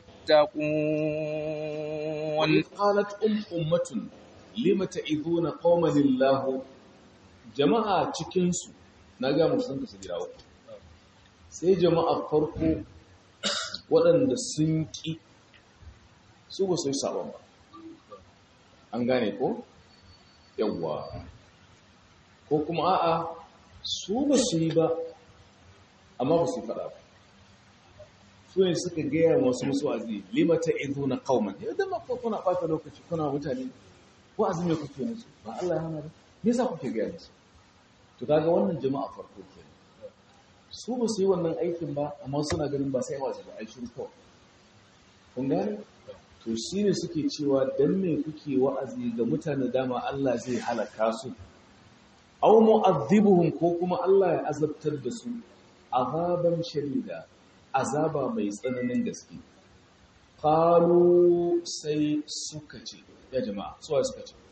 يتقون
وإذ قالت أم أمة lima ta'iduna qauman lillah jama'a cikin su na ga musu sun kasu gida uku sai jama'a farko waɗanda sun ki su ba su yi sabon ba an gane ko yawwa ko kuma a'a su ba su yi ba amma ba su faɗa ba su ne suka gaya masu musu azi lima ta'iduna qauman yadda ma kuna ɓata lokaci kuna mutane wa'azin me kuke musu ba Allah ya hana ba me yasa kuke ga musu to kaga wannan jama'a farko ke su ba su yi wannan aikin ba amma suna ganin ba sai wa'azi ba ai shiru kawai kun gane to shine suke cewa dan me kuke wa'azi ga mutane dama Allah zai halaka su aw mu'adhibuhum ko kuma Allah ya azabtar da su azaban shadida azaba mai tsananin gaske qalu sai suka ce ya jama'a suwa suka ce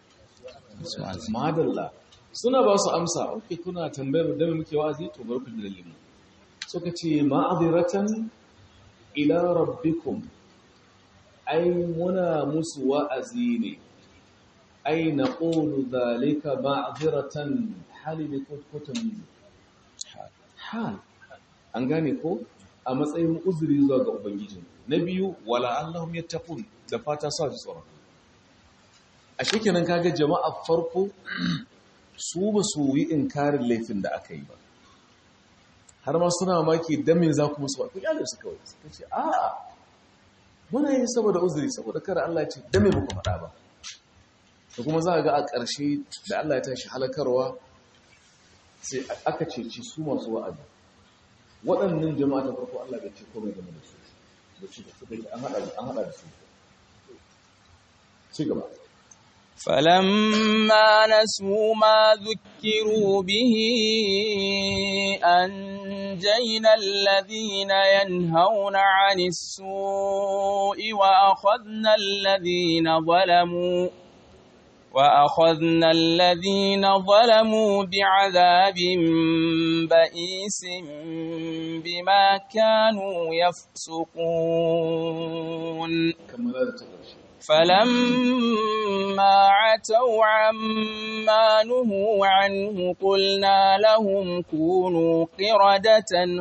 madalla suna ba su amsa oke kuna tambayar da muke wa'azi to bar ku dalilin suka ce ma'adiratan ila rabbikum ai muna musu wa'azi ne ai na ƙonu zalika ma'aziratan hali ne kotun hal an gane ko a matsayin uzuri zuwa ga ubangijin na biyu wala allahum yattaqun da fata sa ji tsoron a shekenan kaga jama'a farko su ba su yi inkarin laifin da aka yi ba har ma suna maki dan me za ku musu ba ku kyale su kawai suka ce a'a muna yi saboda uzuri saboda kada Allah ya ce dan me muku faɗa ba da kuma za a ga a ƙarshe da Allah ya tashi halakarwa sai aka ceci su masu wa'azi waɗannan jama'a ta farko Allah bai ce komai game da su da ci da su dai an haɗa an haɗa da su ci gaba
فلما نسوا ما ذكروا به أنجينا الذين ينهون عن السوء وأخذنا الذين ظلموا وأخذنا الذين ظلموا بعذاب بئيس بما كانوا يفسقون
kamar da ta ƙarshe
فلما عتوا عما نهوا عنه قلنا لهم كونوا قردة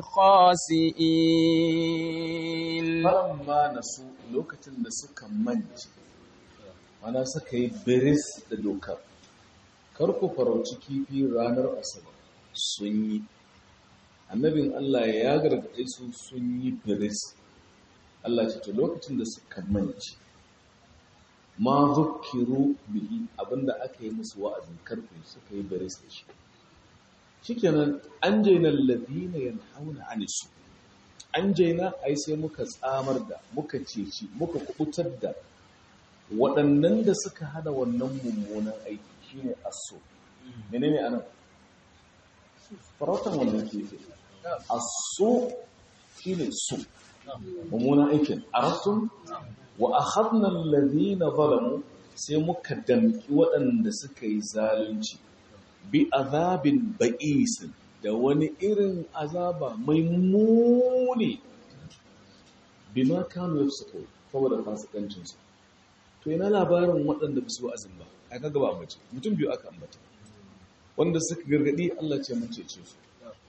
خاسئين
falamma nasu lokacin da suka mance mana suka yi biris da dokar kar ku farauci kifi ranar asabar sun yi annabin Allah ya gargaɗe su sun yi biris Allah ce to lokacin da suka mance ma zukiru bihi abinda aka yi musu wa'azin karfe suka yi biris da shi shikenan an jaina alladhina yanhauna anisu an jaina ai sai muka tsamar da muka ceci muka kubutar da waɗannan da suka hada wannan mummunan aiki shine aso menene anan farautan wannan kefe aso shine su mummunan aikin arastum wa akhadna alladhina zalamu sai muka damki waɗanda suka yi zalunci bi azabin ba'isin da wani irin azaba mai muni bima kanu yafsuku saboda fasikancin su to ina labarin waɗanda ba su wa'azin ba a kaga ba mace mutum biyu aka ambata wanda suka gargadi Allah ce mun cece su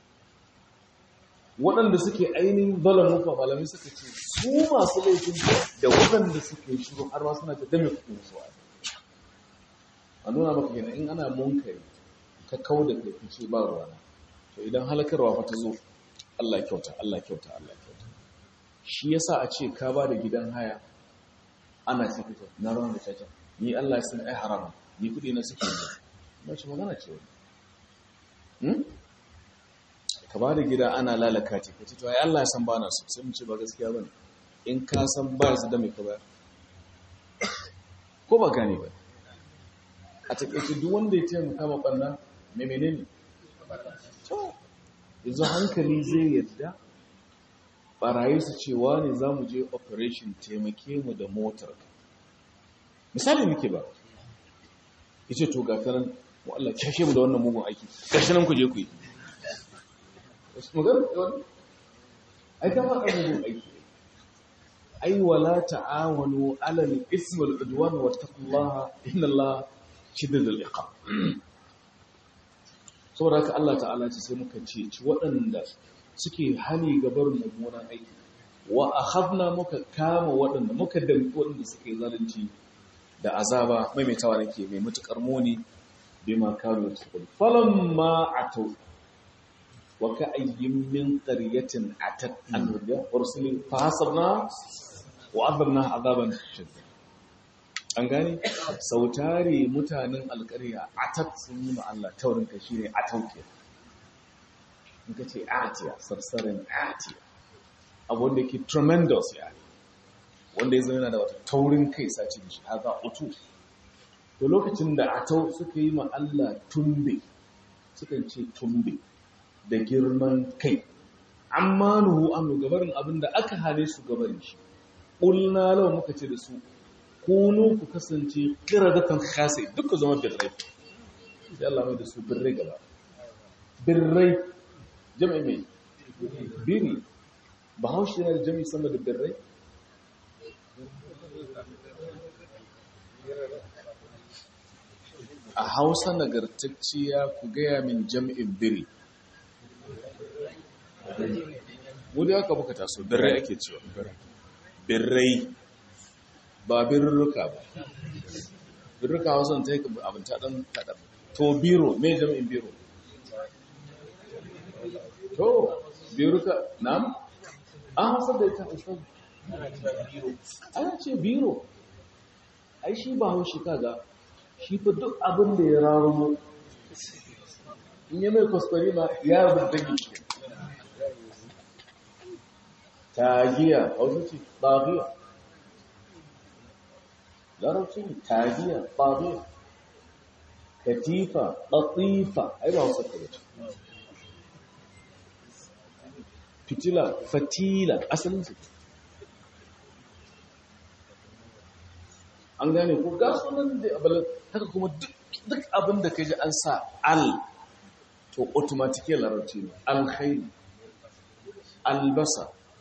waɗanda suke ainihin zalamu fa malami suka ce su masu laifin da waɗanda suke shiru har ma suna ta dame kuɗin su a nuna maka kenan in ana munkari ka kau da kai fice ba ruwana to idan halakarwa fa ta zo Allah kyauta Allah kyauta Allah kyauta shi yasa a ce ka ba da gidan haya ana ce fito na ran da caca ni Allah ya san ai haram ni kudi na suke yi ba shi magana ce wani hmm? ka ba da gida ana lalaka ce ka ce to ai Allah ya san ba na so sai mu ce ba gaskiya bane in ka san ba su da mai ka bayar ko ba gane ba a takaice duk wanda ya taimaka ma ɓanna mai menene to yanzu hankali zai yadda barayi su cewa ne za mu je operation taimake mu da motar misali muke ba ya ce to gakanan wa Allah kyashe mu da wannan mugun aiki gashi nan ku je ku yi magana wani ai kama a mugun aiki ai wala ta'awanu alal ismi wal udwan wa taqullaha inna Allah shididul iqab saboda haka Allah ta'ala ce sai muka ce ci waɗanda suke hani gabar mummunan aiki wa akhadna muka kama waɗanda muka damki waɗanda suke zalunci da azaba maimaitawa nake mai mutukar muni bima kanu yasqul falamma atau wa ka'ayyin min qaryatin atat an rubiya ursilin fa hasabna wa adabna azaban shadid an gane sautari mutanen alƙarya atat sun yi Allah taurin ka shine atauke in ka ce atiya sarsarin atiya abu wanda ke tremendous ya wanda ya zama yana da wata taurin kai sace da shi haza utu to lokacin da atau suka yi ma Allah tumbe sukan ce tumbe da girman kai amma nuhu an gabarin abin da aka hane su gabarin shi ƙulna lau muka ce da su kunu ku kasance kiradatan khasi duk ku zama birrai sai Allah mai da su birrai gaba birrai jami'i mai biri bahaushe yana da jami sama da birrai a hausa nagartacciya ku gaya min jam'in biri wadda aka buka taso birrai ake cewa birrai ba birruka ba birruka hausa ta yi abin taɗan taɗan to biro mai jam'in biro to biruka nam an hausa da ita ustaz ana ce biro ai shi ba haushi kaga shi fa duk abin da ya raro in yi mai kwaskwari ma ya rabu da shi tagiya hausa ce tagiya larabci ne tagiya tagiya katifa ɗatifa ai ba hausa kare ce fitila fatila asalin su an gane ko ga sunan da abalin haka kuma duk abin da ka ji an sa al to automatically larabci ne alkhairi albasa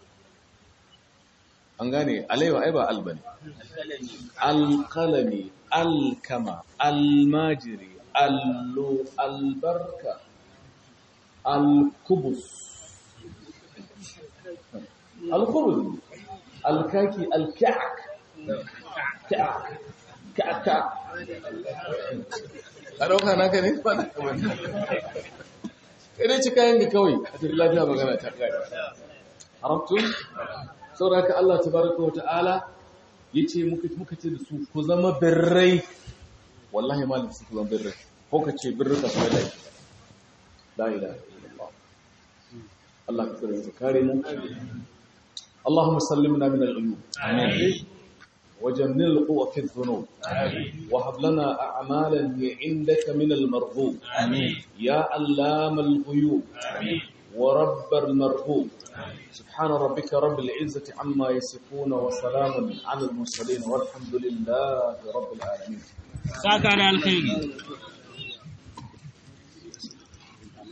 an gane alaiwa ai ba albani alkalami alkama almajiri allo albarka alkubus alkubus alkaki alka'ak ka'ak ka'ak ka'ak a ɗauka naka ne ba na kamar idan ci kayan ga kawai a tafi lafiya magana ta ƙari haramtun saboda ka Allah tabaraka wa ta'ala yace muka muka ce da su ku zama birrai wallahi malam su ku zama birrai ko ka ce birrai ka sai lai la ilaha illallah Allah ka tsare mu kare mu اللهم سلمنا من العيوب آمين وجنن القوة في الذنوب آمين وهب لنا أعمالا عندك من المرغوب آمين يا علام الغيوب آمين ورب المرغوب سبحان ربك رب العزة عما يصفون وسلام على المرسلين والحمد لله رب العالمين
ساكن الخير